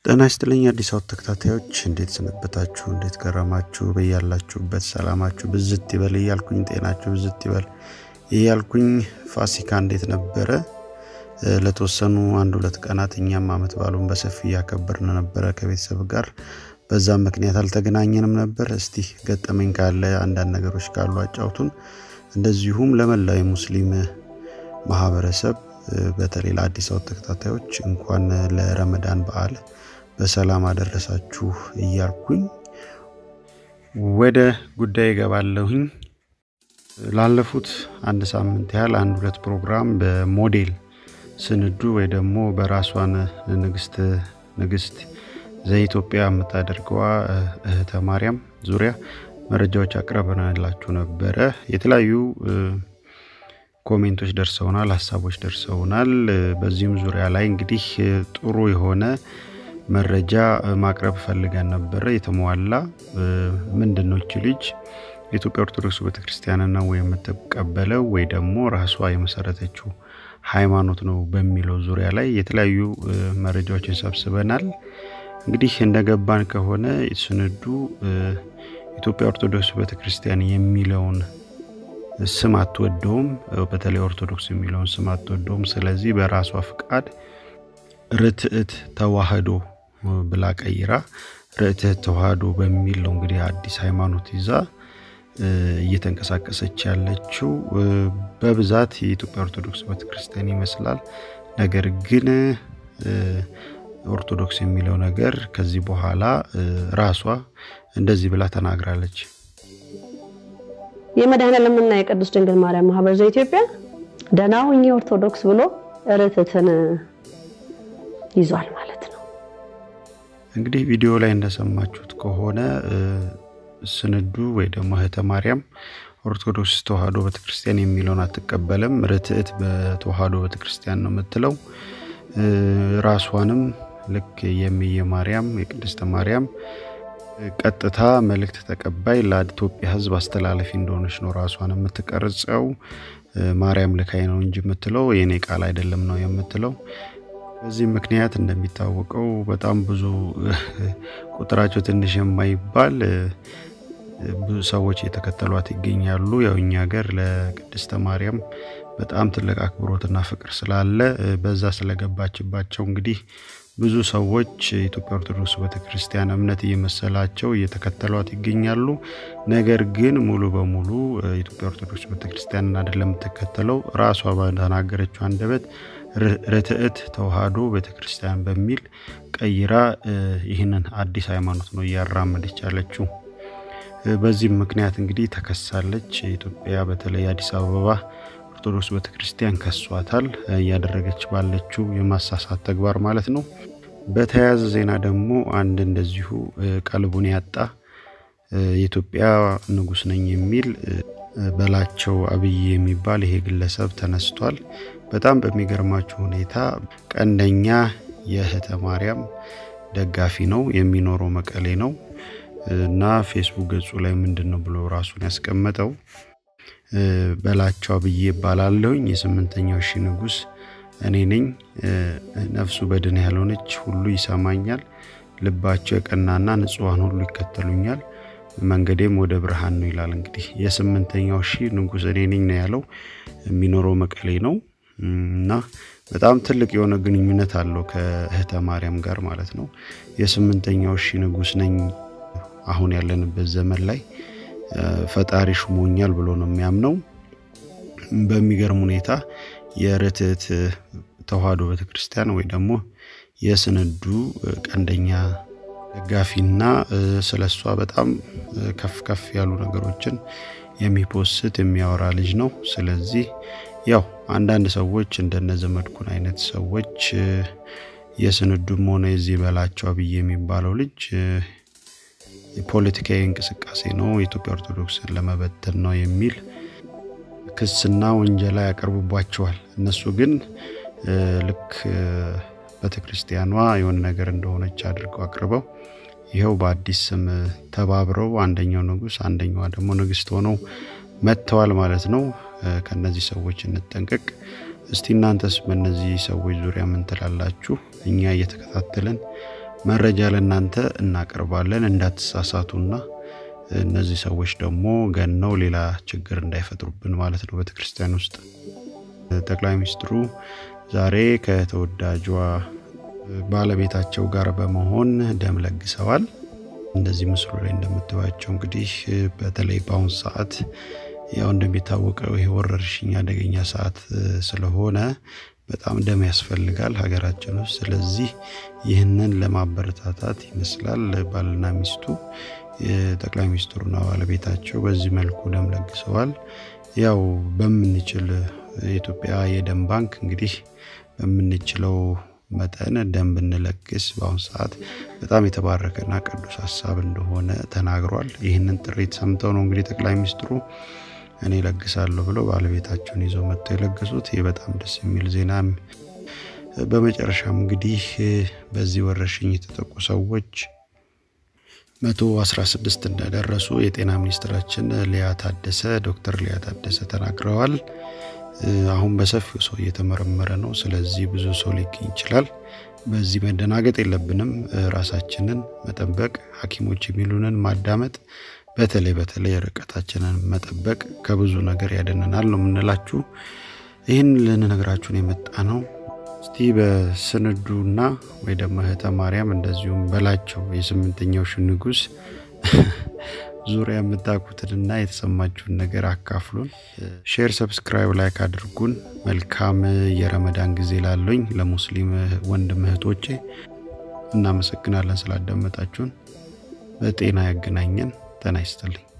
ጤና ይስጥልኝ አዲስ አበባ ተከታታዮች እንዴት ሰነበታችሁ? እንዴት ገረማችሁ? በያላችሁበት ሰላማችሁ ብዝት ይበል እያልኩኝ ጤናችሁ ብዝት ይበል እያልኩኝ ፋሲካ እንዴት ነበረ? ለተወሰኑ አንድ ሁለት ቀናት እኛም አመት ባሉን በሰፊ እያከበርን ነበረ ከቤተሰብ ጋር። በዛም ምክንያት አልተገናኘንም ነበር። እስቲ ገጠመኝ ካለ አንዳንድ ነገሮች ካሉ አጫውቱን። እንደዚሁም ለመላው የሙስሊም ማህበረሰብ በተለይ ለአዲስ አበባ ተከታታዮች እንኳን ለረመዳን በዓል በሰላም አደረሳችሁ እያልኩኝ ወደ ጉዳይ እገባለሁኝ። ላለፉት አንድ ሳምንት ያህል አንድ ሁለት ፕሮግራም በሞዴል ስንዱ ወይ ደግሞ በራሷን ንግስት ንግስት ዘኢትዮጵያ የምታደርገዋ እህተ ማርያም ዙሪያ መረጃዎች አቅርበናላችሁ ነበረ። የተለያዩ ኮሜንቶች ደርሰውናል፣ ሀሳቦች ደርሰውናል። በዚህም ዙሪያ ላይ እንግዲህ ጥሩ የሆነ መረጃ ማቅረብ ፈልገን ነበረ። የተሟላ ምንድን ነው እቺ ልጅ የኢትዮጵያ ኦርቶዶክስ ቤተክርስቲያን ነው የምትቀበለው ወይ ደግሞ ራሷ የመሰረተችው ሃይማኖት ነው በሚለው ዙሪያ ላይ የተለያዩ መረጃዎችን ሰብስበናል። እንግዲህ እንደገባን ከሆነ ስንዱ ኢትዮጵያ ኦርቶዶክስ ቤተክርስቲያን የሚለውን ስም አትወደውም። በተለይ ኦርቶዶክስ የሚለውን ስም አትወደውም። ስለዚህ በራሷ ፍቃድ ርትዕት ተዋህዶ ብላ ቀይራ ርትዕት ተዋህዶ በሚል ነው እንግዲህ አዲስ ሃይማኖት ይዛ እየተንቀሳቀሰች ያለችው። በብዛት የኢትዮጵያ ኦርቶዶክስ ቤተክርስቲያን ይመስላል። ነገር ግን ኦርቶዶክስ የሚለው ነገር ከዚህ በኋላ ራሷ እንደዚህ ብላ ተናግራለች። የመድኃኔዓለምና የቅዱስ ድንግል ማርያም ማህበር ዘኢትዮጵያ ደህና ሁኚ ኦርቶዶክስ ብሎ ርትዕትን ይዟል ማለት ነው። እንግዲህ ቪዲዮ ላይ እንደሰማችሁት ከሆነ ስንዱ ወይ ደግሞ እህተ ማርያም ኦርቶዶክስ ተዋህዶ ቤተክርስቲያን የሚለውን አትቀበልም። ርትዕት በተዋህዶ ቤተክርስቲያን ነው የምትለው። ራሷንም ልክ የሚየ ማርያም የቅድስተ ማርያም ቀጥታ መልእክት ተቀባይ ለኢትዮጵያ ሕዝብ አስተላለፊ እንደሆነች ነው ራሷን የምትቀርጸው። ማርያም ልካይ ነው እንጂ የምትለው የኔ ቃል አይደለም ነው የምትለው። በዚህ ምክንያት እንደሚታወቀው በጣም ብዙ ቁጥራቸው ትንሽ የማይባል ብዙ ሰዎች እየተከተሏት ይገኛሉ። ያው እኛ ሀገር ለቅድስተ ማርያም በጣም ትልቅ አክብሮትና ፍቅር ስላለ በዛ ስለገባችባቸው እንግዲህ ብዙ ሰዎች የኢትዮጵያ ኦርቶዶክስ ቤተክርስቲያን እምነት እየመሰላቸው እየተከተሏት ይገኛሉ። ነገር ግን ሙሉ በሙሉ የኢትዮጵያ ኦርቶዶክስ ቤተክርስቲያንን አይደለም የምትከተለው። ራሷ በተናገረችው አንደበት ርትዕት ተዋህዶ ቤተክርስቲያን በሚል ቀይራ ይህንን አዲስ ሃይማኖት ነው እያራመደች ያለችው። በዚህም ምክንያት እንግዲህ ተከሳለች። ኢትዮጵያ በተለይ አዲስ አበባ ኦርቶዶክስ ቤተክርስቲያን ከሷታል፣ እያደረገች ባለችው የማሳሳት ተግባር ማለት ነው። በተያያዘ ዜና ደግሞ አንድ እንደዚሁ ቀልቡን ያጣ የኢትዮጵያ ንጉስ ነኝ የሚል በላቸው አብይ የሚባል ይሄ ግለሰብ ተነስቷል። በጣም በሚገርማችሁ ሁኔታ ቀንደኛ የእህተ ማርያም ደጋፊ ነው። የሚኖረው መቀሌ ነው እና ፌስቡክ ገጹ ላይ ምንድን ነው ብሎ ራሱን ያስቀመጠው በላቸው አብዬ ይባላለሁኝ የስምንተኛው ሺ ንጉስ እኔ ነኝ። ነፍሱ በድን ያልሆነች ሁሉ ይሰማኛል። ልባቸው የቀናና ንጹሐን ሁሉ ይከተሉኛል። መንገዴም ወደ ብርሃን ነው ይላል። እንግዲህ የስምንተኛው ሺ ንጉስ እኔ ነኝ ነው ያለው። የሚኖረው መቀሌ ነው እና በጣም ትልቅ የሆነ ግንኙነት አለው ከእህተ ማርያም ጋር ማለት ነው። የስምንተኛው ሺ ንጉስ ነኝ አሁን ያለንበት ዘመን ላይ ፈጣሪ ሹሞኛል ብሎ ነው የሚያምነው። በሚገርም ሁኔታ የርትዕት ተዋህዶ ቤተክርስቲያን ወይ ደግሞ የስንዱ ቀንደኛ ደጋፊና ስለ እሷ በጣም ከፍ ከፍ ያሉ ነገሮችን የሚፖስት የሚያወራ ልጅ ነው። ስለዚህ ያው አንዳንድ ሰዎች እንደነ ዘመድኩን አይነት ሰዎች የስንዱም ሆነ የዚህ በላቸው አብይ የሚባለው ልጅ የፖለቲካዊ እንቅስቃሴ ነው፣ የኢትዮጵያ ኦርቶዶክስን ለመበተን ነው የሚል ክስና ወንጀላ ያቀርቡባቸዋል። እነሱ ግን ልክ ቤተክርስቲያኗ የሆነ ነገር እንደሆነች አድርገው አቅርበው ይኸው በአዲስ ስም ተባብረው አንደኛው ንጉስ አንደኛዋ ደግሞ ንግስት ሆነው መጥተዋል ማለት ነው። ከነዚህ ሰዎች እንጠንቀቅ። እስቲ እናንተስ በእነዚህ ሰዎች ዙሪያ ምን ትላላችሁ? እኛ እየተከታተልን መረጃ ለእናንተ እናቀርባለን እንዳትሳሳቱና እነዚህ ሰዎች ደግሞ ገነው ሌላ ችግር እንዳይፈጥሩብን ማለት ነው ቤተክርስቲያን ውስጥ። ጠቅላይ ሚኒስትሩ ዛሬ ከተወዳጇ ባለቤታቸው ጋር በመሆን ደም ለግሰዋል። እንደዚህ ምስሉ ላይ እንደምትባቸው እንግዲህ በተለይ በአሁኑ ሰዓት ያው እንደሚታወቀው ይሄ ወረርሽኝ አደገኛ ሰዓት ስለሆነ በጣም ደም ያስፈልጋል ሀገራችን ውስጥ። ስለዚህ ይህንን ለማበረታታት ይመስላል ባልና ሚስቱ ጠቅላይ ሚኒስትሩና ባለቤታቸው በዚህ መልኩ ደም ለግሰዋል። ያው በምንችል የኢትዮጵያ የደም ባንክ እንግዲህ በምንችለው መጠን ደም ብንለግስ በአሁኑ ሰዓት በጣም የተባረከና ቅዱስ ሀሳብ እንደሆነ ተናግሯል። ይህንን ጥሪት ሰምተው ነው እንግዲህ ጠቅላይ ሚኒስትሩ እኔ ለግሳለሁ ብለው ባለቤታቸውን ይዘው መጥተው የለገሱት። ይህ በጣም ደስ የሚል ዜና። በመጨረሻም እንግዲህ በዚህ ወረርሽኝ የተጠቁ ሰዎች መቶ አስራ ስድስት እንደደረሱ የጤና ሚኒስትራችን ሊያ ታደሰ ዶክተር ሊያ ታደሰ ተናግረዋል። አሁን በሰፊው ሰው እየተመረመረ ነው። ስለዚህ ብዙ ሰው ሊገኝ ይችላል። በዚህ መደናገጥ የለብንም። ራሳችንን መጠበቅ፣ ሐኪሞች የሚሉንን ማዳመጥ፣ በተለይ በተለይ ርቀታችንን መጠበቅ ከብዙ ነገር ያደነናል ነው የምንላችሁ። ይህን ልንነግራችሁን የመጣ ነው። እስቲ በስንዱና ወይ ደግሞ እህተ ማርያም እንደዚሁም በላቸው የስምንተኛው ሺህ ንጉሥ ዙሪያ የምታውቁትንና የተሰማችሁን ነገር አካፍሉን። ሼር፣ ሰብስክራይብ፣ ላይክ አድርጉን። መልካም የረመዳን ጊዜ ላሉኝ ለሙስሊም ወንድም እህቶቼ እናመሰግናለን ስላዳመጣችሁን። በጤና ያገናኘን። ጤና ይስጥልኝ።